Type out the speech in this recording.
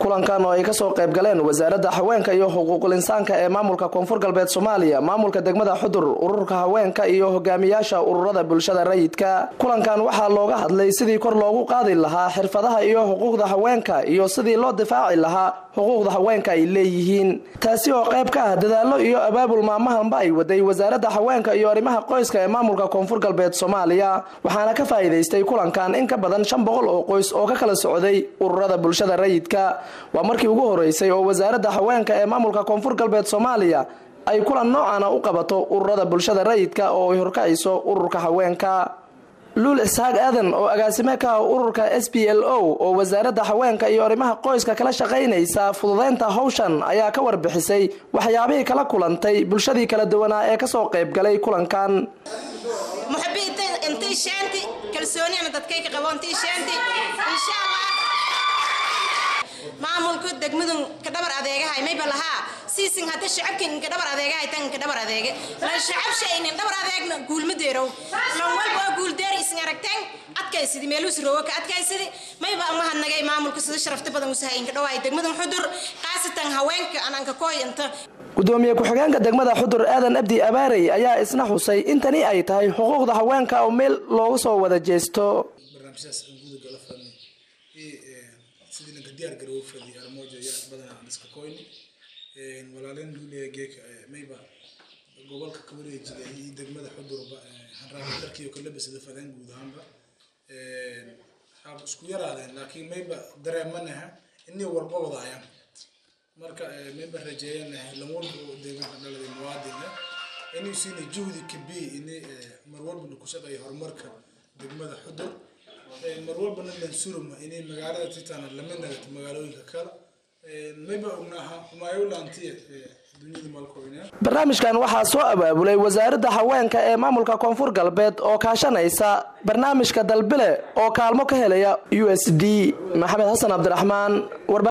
kulankan oo ay kasoo qayb galeen wasaaradda haweenka iyo xuquuqul insaanka ee maamulka koonfur galbeed soomaaliya maamulka degmada xudur ururka haweenka iyo hogaamiyaasha ururada bulshada rayidka kulankan waxaa looga hadlay sidii kor loogu qaadi lahaa xirfadaha iyo xuquuqda haweenka iyo sidii loo difaaci lahaa xuquuqda haweenka ay leeyihiin taasi oo qayb ka ah dadaalo iyo abaabul maamahanba ay waday wasaaradda haweenka iyo arrimaha qoyska ee maamulka koonfur galbeed soomaaliya waxaana ka faa'iidaystay kulankan in ka badan shan boqol oo qoys oo ka kala socday ururada bulshada rayidka waa markii ugu horeysay oo wasaaradda haweenka ee maamulka koonfur galbeed soomaaliya ay kulan noocana u qabato ururada bulshada rayidka oo ay horkacayso ururka haweenka luul isxaaq aadan oo agaasime ka ah ururka s b l o oo wasaaradda haweenka iyo arrimaha qoyska kala shaqaynaysa fududaynta hawshan ayaa ka warbixisay waxyaabihii kala kulantay bulshadii kala duwanaa ee kasoo qayb galay kulankan maamulka degmadun kadhabar adeegahay mayba lahaa siisin hada shacabkin kadhabar adeegahay tan kadhabar adeege lan shacab shaynin dhabar adeegna guulma deerow lan walba waa guul deeri isin aragteen adkaysidi meelus rooga ka adkaysidi mayba mahadnagay maamulka sida sharafta badan usahay inka dhawaay degmadan xudur qaasatan haweenka ananka kooy inta gudoomiye ku-xigeenka degmada xudur aadan abdi abaarey ayaa isna xusay in tani ay tahay xuquuqda haweenka oo meel loogu soo wada jeesto diyaar garow fadi armoojo ya badan aan iska koyni walaaleen luuliya geeka mayba gobolka ka wareejida iyo degmada xudurba hanraaba darkiyo kalabasada fadaan guud ahaanba hab isku yaraadeen laakiin mayba dareemanaha inii walba wadaayaan marka mayba rajeeyanaha lan walba oo deegaanka dhaladay muwaadina inuu siina juhdi kabi ini mar walba laku shaqeeyo horumarka degmada xudur mar walbana lansuruma inay magaalada titana lamid nagato magaalooyinka kale mayba ognaha humaayolaantiya dunyada maalkooyna barnaamijkan waxaa soo abaabulay wasaaradda haweenka ee maamulka koonfur galbeed oo kaashanaysa barnaamijka dalbile oo kaalmo ka helaya u s d maxamed xasan cabdiraxmaan